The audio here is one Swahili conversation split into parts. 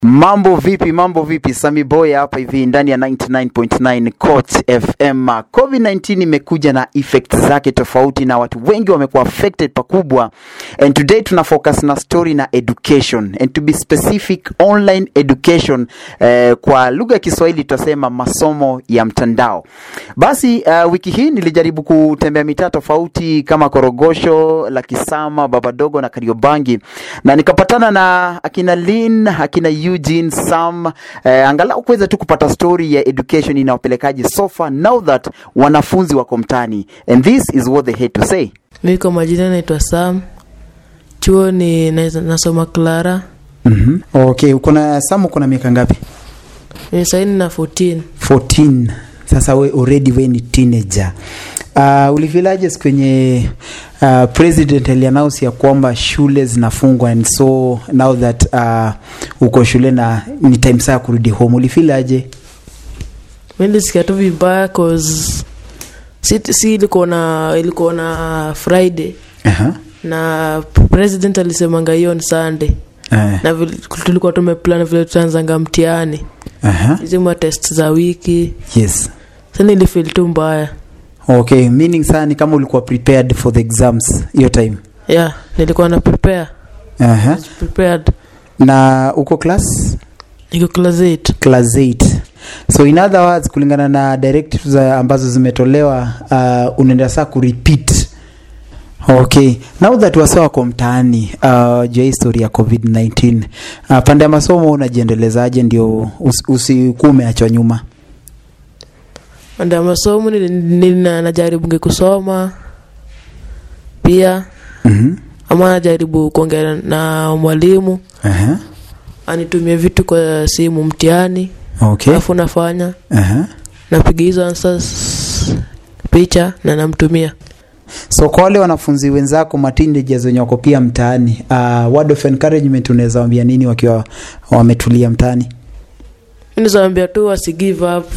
Mambo vipi, mambo vipi? Sami Boy hapa hivi ndani ya 99.9 Coach FM. COVID-19 imekuja na effects zake tofauti na watu wengi wamekuwa affected pakubwa. And today tuna focus na story na education. And to be specific, online education eh, kwa lugha ya Kiswahili tutasema masomo ya mtandao. Basi uh, wiki hii nilijaribu kutembea mitaa tofauti kama Korogosho, Lakisama, Babadogo na Kariobangi na nikapatana na akina Lin, akina Eugene, Sam eh, angalau kuweza tu kupata story ya education inawapelekaje so far now that wanafunzi wako mtaani and this is what they had to say. Mi kwa majina naitwa Sam, chuo ni na- nasoma Clara, Mhm. Okay, uko na Sam uko na miaka ngapi? ni saini na 14. 14. Sasa we already we ni teenager. Uh, ulifilaje siku kwenye uh, president aliannounce ya kwamba shule zinafungwa and so now that uh, uko shule na ni time saa kurudi home ulifilaje? Mi nilisikia tu vibaya cause si, si ilikuwa na ilikuwa na Friday Aha. na president alisemanga hiyo ni Sunday Eh, na vile, tulikuwa tumeplan vile tutaanzanga mtihani aha. hizi ma test za wiki Yes. sa nilifeel tu mbaya Okay, meaning saa ni kama ulikuwa prepared for the exams hiyo time. yeah nilikuwa na prepare Aha. prepared Na uko class niko class 8 class 8 so in other words kulingana na directives za- ambazo zimetolewa uh, unaenda saa kurepeat okay now that wase wako mtaani uh, jua historia ya covid-19 uh, pande ya masomo unajiendelezaje ndio us, usikuwa umeachwa nyuma nda masomo nili- nili- na- najaribu kusoma pia mm-hmm. ama najaribu kuongea na mwalimu uh-huh. anitumie vitu kwa simu mtihani okay alafu nafanya uh-huh. napiga hizo answers picha na namtumia so kwa wale wanafunzi wenzako mateenagers wenye wako pia mtaani uh, word of encouragement unaweza wambia nini wakiwa wametulia mtaani nizawambia tu wasi give up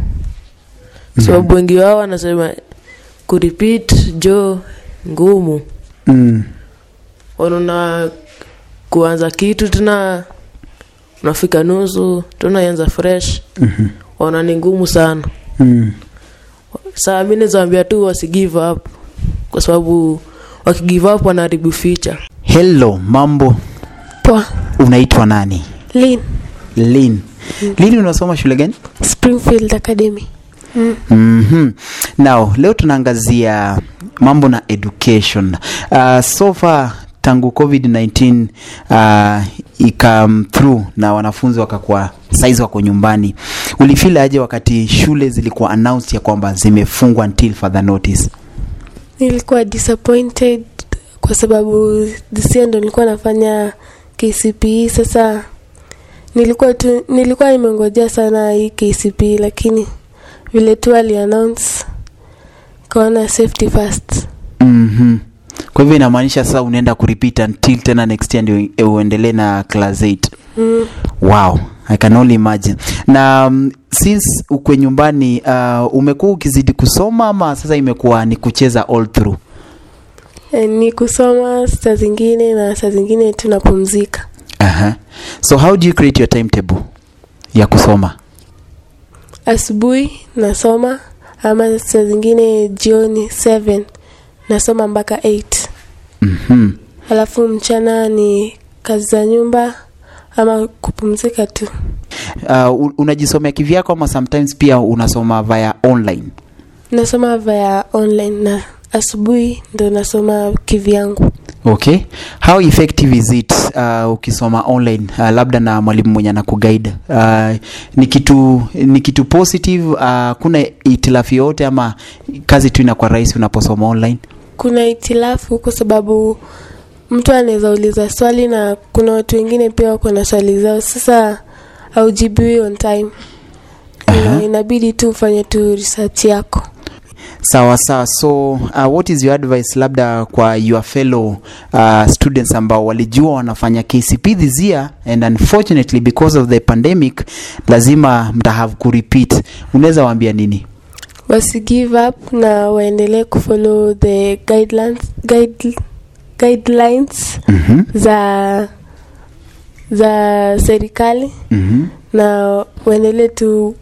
sababu wengi wao wanasema kurepeat jo ngumu mm. wanaona kuanza kitu tena unafika nusu tunaianza fresh mm-hmm. wana ni ngumu sana mm. saa mi nizawambia tu wasi give up kwa sababu wakigive up wanaharibu ficha hello mambo Poa. unaitwa nani Lin. lin lin unasoma shule gani Springfield Academy. Mm. mm-hmm. now leo tunaangazia mambo na education uh, so far tangu covid-19 uh, ikam through na wanafunzi wakakuwa saizi wako nyumbani ulifeel aje wakati shule zilikuwa announced ya kwamba zimefungwa until further notice Nilikuwa disappointed kwa sababu this year ndo nilikuwa nafanya KCPE sasa nilikuwa tu nilikuwa nimengojea sana hii KCPE lakini vile tu ali announce kaona safety first. mm-hmm. kwa hivyo inamaanisha sasa unaenda kurepeat until tena next year ndio uendelee na class 8 Mm. wow i can only imagine na um, since ukwe nyumbani uh, umekuwa ukizidi kusoma ama sasa imekuwa ni kucheza all through E, ni kusoma saa zingine na saa zingine tunapumzika. uh-huh. so how do you create your timetable ya kusoma Asubuhi nasoma ama saa zingine jioni 7 nasoma mpaka 8. mm-hmm. alafu mchana ni kazi za nyumba ama kupumzika tu uh, u- unajisomea kivyako ama sometimes pia unasoma via online nasoma via online na asubuhi ndo nasoma kivyangu okay how effective is it uh, ukisoma online uh, labda na mwalimu mwenye anakuguide uh, ni kitu ni kitu positive uh, kuna itilafu yoyote ama kazi tu inakuwa rahisi unaposoma online kuna itilafu kwa sababu mtu anaweza uliza swali na kuna watu wengine pia wako na swali zao sasa aujibiwi on time Aha. Na inabidi tu ufanye tu research yako sawa sawa so uh, what is your advice labda kwa your fellow uh, students ambao walijua wanafanya kcp this year and unfortunately because of the pandemic lazima mtahave kurepeat unaweza waambia nini wasi give up na waendelee kufollow the guidelines, guide, guidelines mm-hmm. za za serikali mm na waendelee tu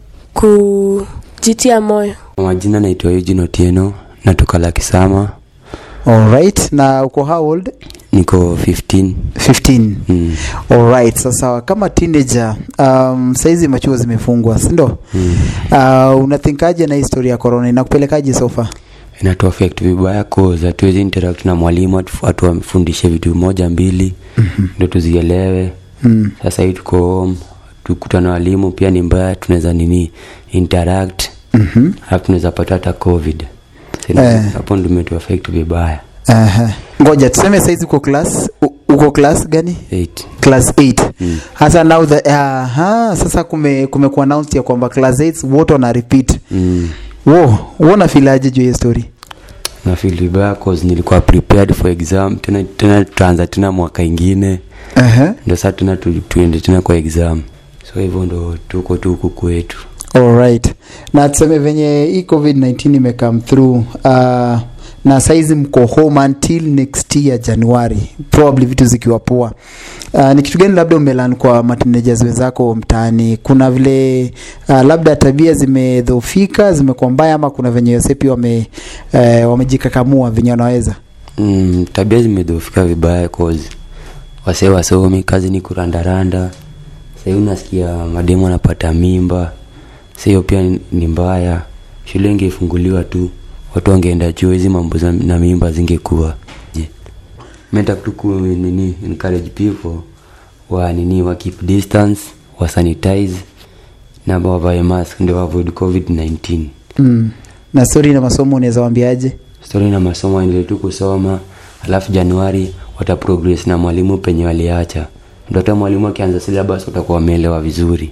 kujitia moyo Kwa majina naitwa Eugene Otieno, natoka Lakisama, alright na uko how old niko 15. 15 Mm. alright sasa kama teenager um, saizi machuo zimefungwa sindo Mm. uh, unathinkaje na historia ya corona inakupelekaje sofa Inatu affect vibaya cause hatuwezi interact na mwalimu atu- atu amfundishe vitu moja mbili ndio tuzielewe. mm. Sasa hii tuko home, tukutana na walimu pia ni mbaya, tunaweza nini interact mm-hmm. alafu tunaweza pata hata covid. Sasa Eh. Hapo ndio imetu affect vibaya. uh ngoja tuseme saizi uko class u- uko class gani 8. class 8 Mm. hasa now the aha, sasa kume kumekuwa announced ya kwamba class 8 wote wana repeat Mm. wo uona filaje juu ya hiyo story na feel vibaya cause nilikuwa prepared for exam tena tena tutaanza tena mwaka ingine uh-huh. ndo saa tena tu, tuende tena kwa exam so hivyo ndo tuko tu huku kwetu alright na tuseme venye hii covid-19 imecome through uh, na saizi mko home until next year januari probably vitu zikiwa poa uh, ni kitu gani labda umelan kwa matinejas wenzako mtaani kuna vile uh, labda tabia zimedhofika zimekuwa mbaya ama kuna venye yosepi wame uh, wamejikakamua venye wanaweza mm, tabia zimedhofika vibaya cause wasee wasomi kazi ni kurandaranda sahii unasikia mademu anapata mimba sa hiyo pia ni- ni mbaya shule ingefunguliwa tu watu wangeenda chuo hizi mambo za- na mimba zingekuwa je meta tu ku nini encourage people wa nini wa keep distance wa sanitize na wavae mask ndio wa avoid covid 19 mm. na stori na masomo unaweza wambiaje stori na masomo waendelee tu kusoma alafu januari wata progress na mwalimu penye waliacha ndo hata mwalimu akianza syllabus watakuwa wameelewa vizuri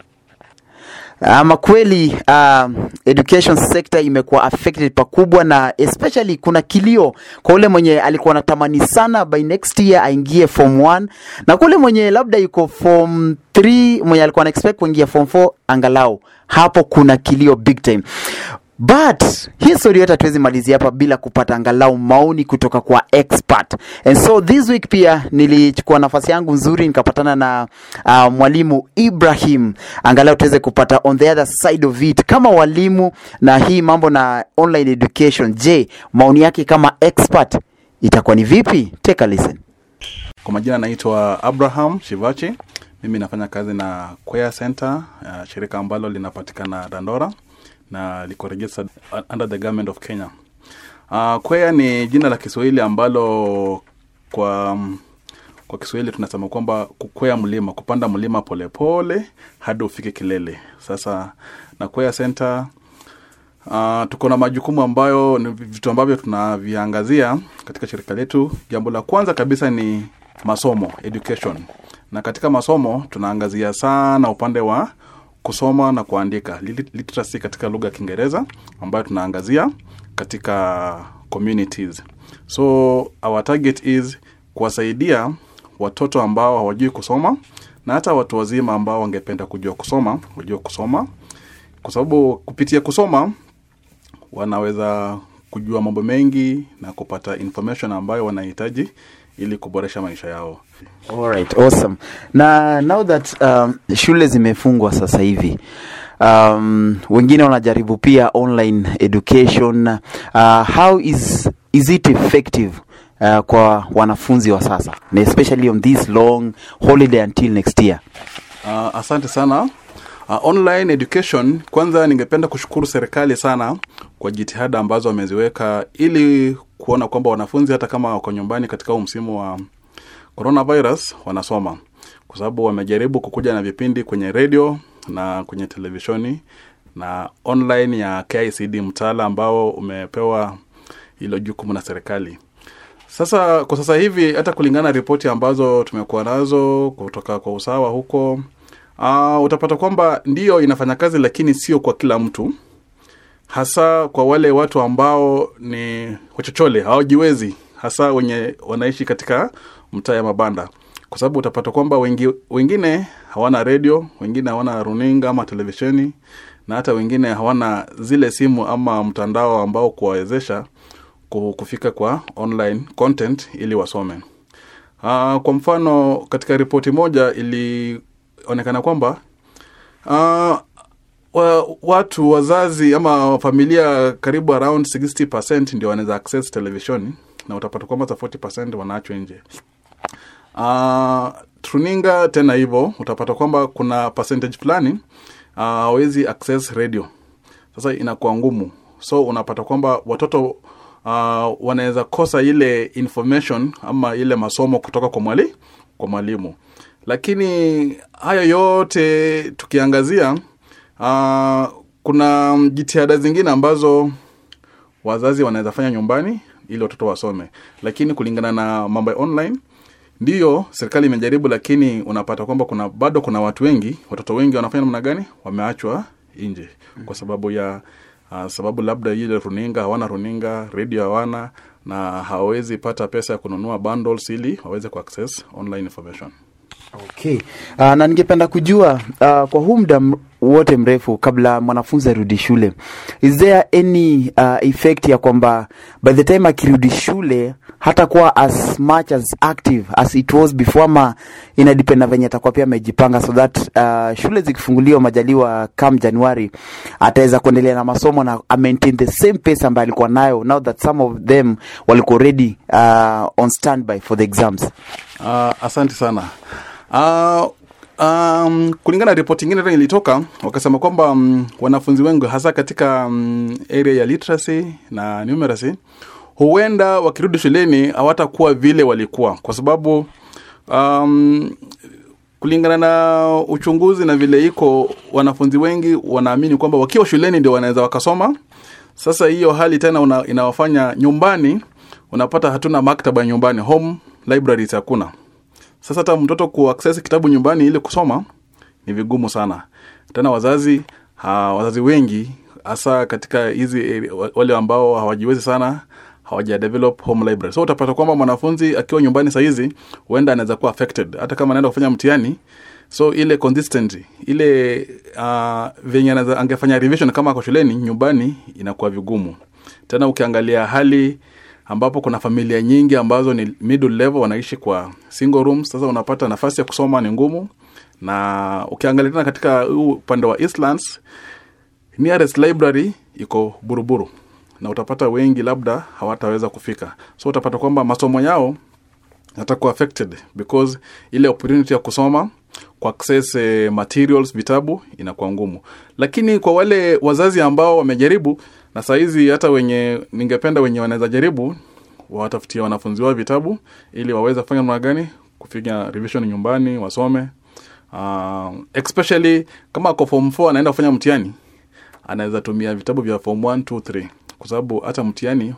ama kweli uh, education sector imekuwa affected pakubwa na especially kuna kilio kwa ule mwenye alikuwa anatamani sana by next year aingie form 1 na kule mwenye labda yuko form 3 mwenye alikuwa ana expect kuingia form 4 angalau hapo kuna kilio big time but hii story yote hatuwezi malizia hapa bila kupata angalau maoni kutoka kwa expert and so this week pia nilichukua nafasi yangu nzuri nikapatana na uh, mwalimu ibrahim angalau tuweze kupata on the other side of it kama walimu na hii mambo na online education je maoni yake kama expert itakuwa ni vipi take a listen Kwa majina naitwa Abraham Shivachi. Mimi nafanya kazi na Queer Center, uh, shirika ambalo linapatikana Dandora na liko registered uh, under the government of Kenya. Uh, Queer ni jina la Kiswahili ambalo kwa um, kwa Kiswahili tunasema kwamba kukwea mlima, kupanda mlima polepole hadi ufike kilele. Sasa na Queer Center Uh, tuko na majukumu ambayo ni vitu ambavyo tunaviangazia katika shirika letu. Jambo la kwanza kabisa ni masomo education, na katika masomo tunaangazia sana upande wa kusoma na kuandika lit- literacy katika lugha ya Kiingereza ambayo tunaangazia katika communities. So our target is kuwasaidia watoto ambao hawajui kusoma na hata watu wazima ambao wangependa kujua kusoma wajue kusoma, kwa sababu kupitia kusoma wanaweza kujua mambo mengi na kupata information ambayo wanahitaji ili kuboresha maisha yao. Alright, awesome. Na now that um, shule zimefungwa sasa hivi um, wengine wanajaribu pia online education uh, how is, is it effective uh, kwa wanafunzi wa sasa na especially on this long holiday until next year Uh, asante sana. Uh, online education, kwanza ningependa kushukuru serikali sana kwa jitihada ambazo wameziweka ili kuona kwamba wanafunzi hata kama wako nyumbani katika huu msimu wa coronavirus wanasoma, kwa sababu wamejaribu kukuja na vipindi kwenye redio na kwenye televisheni na online ya KICD mtaala ambao umepewa hilo jukumu na serikali. Sasa kwa sasa hivi hata kulingana na ripoti ambazo tumekuwa nazo kutoka kwa usawa huko uh, utapata kwamba ndiyo inafanya kazi, lakini sio kwa kila mtu, hasa kwa wale watu ambao ni wachochole hawajiwezi, hasa wenye wanaishi katika mtaa ya mabanda, kwa sababu utapata kwamba wengi, wengine hawana redio, wengine hawana runinga ama televisheni, na hata wengine hawana zile simu ama mtandao ambao kuwawezesha ku- kufika kwa online content ili wasome. uh, kwa mfano katika ripoti moja ilionekana kwamba uh, wa, watu wazazi ama familia karibu around 60 ndio wanaweza access televishoni na utapata kwamba hata 40 wanaachwa nje uh, truninga tena hivyo utapata kwamba kuna percentage fulani hawezi uh, access radio sasa inakuwa ngumu so unapata kwamba watoto uh, wanaweza kosa ile information ama ile masomo kutoka kwa mwali kwa mwalimu lakini hayo yote tukiangazia uh, kuna jitihada zingine ambazo wazazi wanaweza fanya nyumbani ili watoto wasome lakini kulingana na mambo ya online ndiyo serikali imejaribu lakini unapata kwamba kuna bado kuna watu wengi watoto wengi wanafanya namna gani wameachwa nje kwa sababu ya uh, sababu labda ile runinga hawana runinga redio hawana na hawawezi pata pesa ya kununua bundles ili waweze kuaccess online information Okay. Uh, na ningependa kujua uh, kwa huu muda m- wote mrefu kabla mwanafunzi arudi shule is there any uh, effect ya kwamba by the time akirudi shule hatakuwa as much as active as it was before ama inadependa venye atakuwa pia amejipanga so that uh, shule zikifunguliwa majaliwa kam januari ataweza kuendelea na masomo na a maintain the same pace ambayo alikuwa nayo now that some of them walikuwa already uh, on standby for the exams Uh, asante sana. Uh, um, kulingana na ripoti ingine tena ilitoka wakasema kwamba um, wanafunzi wengi hasa katika um, area ya literacy na numeracy huenda wakirudi shuleni hawatakuwa vile walikuwa kwa sababu um, kulingana na uchunguzi na vile iko wanafunzi wengi wanaamini kwamba wakiwa shuleni ndio wanaweza wakasoma sasa hiyo hali tena una, inawafanya nyumbani unapata hatuna maktaba nyumbani home libraries hakuna sasa hata mtoto kuaccess kitabu nyumbani ili kusoma ni vigumu sana tena wazazi ha, wazazi wengi hasa katika hizi area- wa- wale ambao hawajiwezi sana hawaja develop home library so utapata kwamba mwanafunzi akiwa nyumbani sahizi huenda anaweza kuwa affected hata kama anaenda kufanya mtihani so ile consistency ile uh, venye anaweza angefanya revision kama ako shuleni nyumbani inakuwa vigumu tena ukiangalia hali ambapo kuna familia nyingi ambazo ni middle level wanaishi kwa single rooms sasa unapata nafasi ya kusoma ni ngumu na ukiangalia tena katika huu upande wa Eastlands nearest library iko buruburu na utapata wengi labda hawataweza kufika so utapata kwamba masomo yao yatakuwa affected because ile opportunity ya kusoma ku access eh, materials vitabu inakuwa ngumu lakini kwa wale wazazi ambao wamejaribu na sahizi hata wenye ningependa wenye wanaweza jaribu watafutia wanafunzi wao vitabu ili waweze kufanya namna gani kufiga revision nyumbani wasome uh, especially kama ako form 4 anaenda kufanya mtihani anaweza tumia vitabu vya form 1 2 3 kwa sababu hata mtihani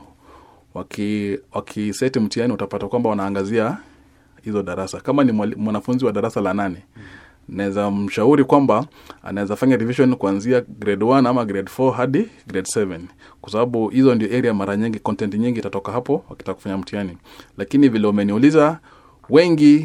waki wakiseti mtihani utapata kwamba wanaangazia hizo darasa kama ni mwali- mwanafunzi wa darasa la nane naweza mshauri kwamba anaweza fanya revision kuanzia grade 1 ama grade 4 hadi grade 7 kwa sababu hizo ndio area mara nyingi content nyingi itatoka hapo wakitaka kufanya mtihani lakini vile umeniuliza wengi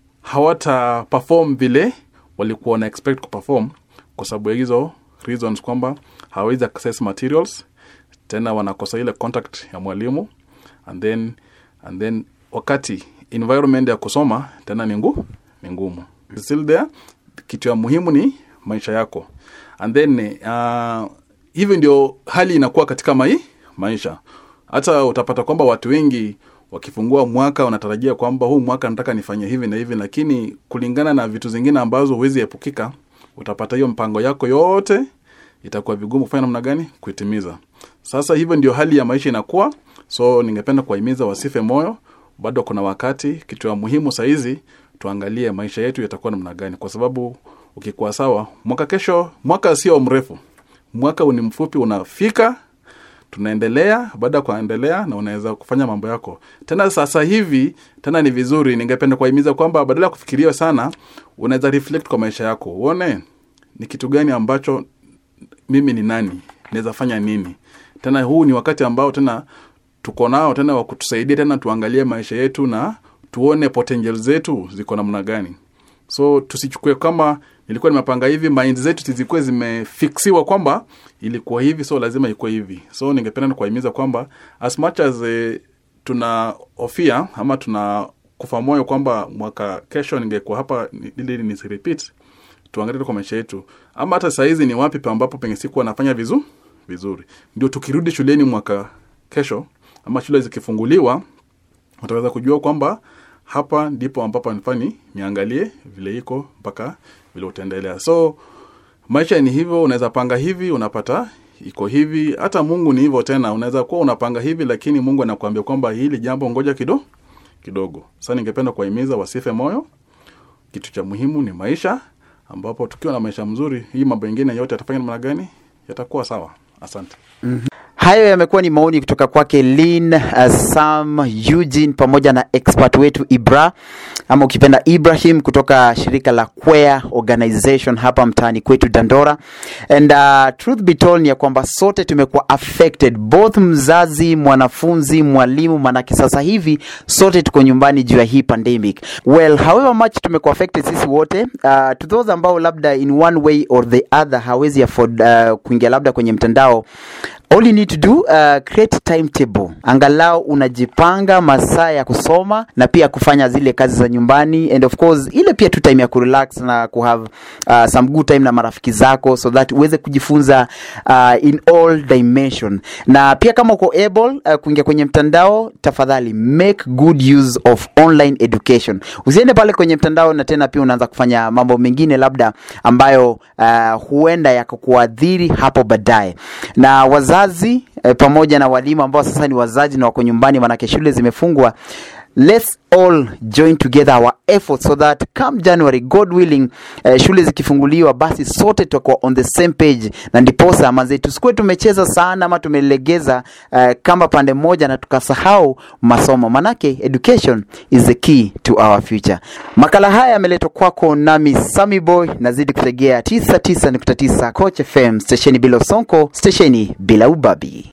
hawata perform vile walikuwa wana expect kuperform kwa sababu ya hizo reasons kwamba hawawezi access materials tena wanakosa ile contact ya mwalimu and then and then wakati environment ya kusoma tena ni ngu ni ngumu still there kitu ya muhimu ni maisha yako and then uh, hivi ndio hali inakuwa katika mai, maisha hata utapata kwamba watu wengi wakifungua mwaka wanatarajia kwamba huu mwaka nataka nifanye hivi na hivi lakini kulingana na vitu zingine ambazo huwezi epukika utapata hiyo mpango yako yote itakuwa vigumu kufanya namna gani kuitimiza sasa hivyo ndio hali ya maisha inakuwa so ningependa kuwahimiza wasife moyo bado kuna wakati kitu ya muhimu sahizi tuangalie maisha yetu yatakuwa namna gani kwa sababu ukikuwa sawa mwaka kesho mwaka sio mrefu mwaka ni mfupi unafika tunaendelea baada ya kuendelea na unaweza kufanya mambo yako tena sasa hivi tena ni vizuri ningependa kuwahimiza kwamba badala ya kufikiria sana unaweza reflect kwa maisha yako uone ni kitu gani ambacho mimi ni nani naweza fanya nini tena huu ni wakati ambao tena tuko nao tena wa kutusaidia tena tuangalie maisha yetu na tuone potential zetu ziko namna gani so tusichukue kama nilikuwa nimepanga hivi mind zetu zilikuwa zimefiksiwa kwamba ilikuwa hivi so lazima ikuwe hivi so ningependa kuwahimiza kwamba as much as eh, tuna ofia ama tuna kufa moyo kwamba mwaka kesho ningekuwa hapa ni- ili nisirepeat tuangalie tu kwa maisha yetu ama hata sahizi ni wapi pa ambapo penye sikuwa nafanya vizu, vizuri ndio tukirudi shuleni mwaka kesho ama shule zikifunguliwa utaweza kujua kwamba hapa ndipo ambapo nifaa ni niangalie vile iko mpaka vile utaendelea so maisha ni hivyo unaweza panga hivi unapata iko hivi hata mungu ni hivyo tena unaweza kuwa unapanga hivi lakini mungu anakuambia kwamba hili jambo ngoja kido kidogo sasa ningependa kuwahimiza wasife moyo kitu cha muhimu ni maisha ambapo tukiwa na maisha mzuri hii mambo mengine yote yatafanya namna gani yatakuwa sawa asante hayo yamekuwa ni maoni kutoka kwake lin uh, sam eugene pamoja na expert wetu ibra ama ukipenda ibrahim kutoka shirika la quea organization hapa mtaani kwetu dandora and uh, truth be told ni ya kwamba sote tumekuwa affected both mzazi mwanafunzi mwalimu manake sasa hivi sote tuko nyumbani juu ya hii pandemic well however much tumekuwa affected sisi wote uh, to those ambao labda in one way or the other hawezi afford uh, kuingia labda kwenye mtandao all you need to do uh, create timetable angalau unajipanga masaa ya kusoma na pia kufanya zile kazi za nyumbani and of course ile pia tu time ya kurelax na kuhave uh, some good time na marafiki zako so that uweze kujifunza uh, in all dimension na pia kama uko able uh, kuingia kwenye mtandao tafadhali make good use of online education usiende pale kwenye mtandao na tena pia unaanza kufanya mambo mengine labda ambayo uh, huenda yakakuadhiri hapo baadaye na wazazi eh, pamoja na walimu ambao sasa ni wazazi na wako nyumbani manake shule zimefungwa let's all join together our efforts so that come january god willing eh, shule zikifunguliwa basi sote tutakuwa on the same page na ndiposa manze tusikuwe tumecheza sana ama tumelegeza eh, kama pande moja na tukasahau masomo manake education is the key to our future makala haya yameletwa kwako nami sami boy nazidi kutegea 99.9 coach fm stesheni bila usonko stesheni bila ubabi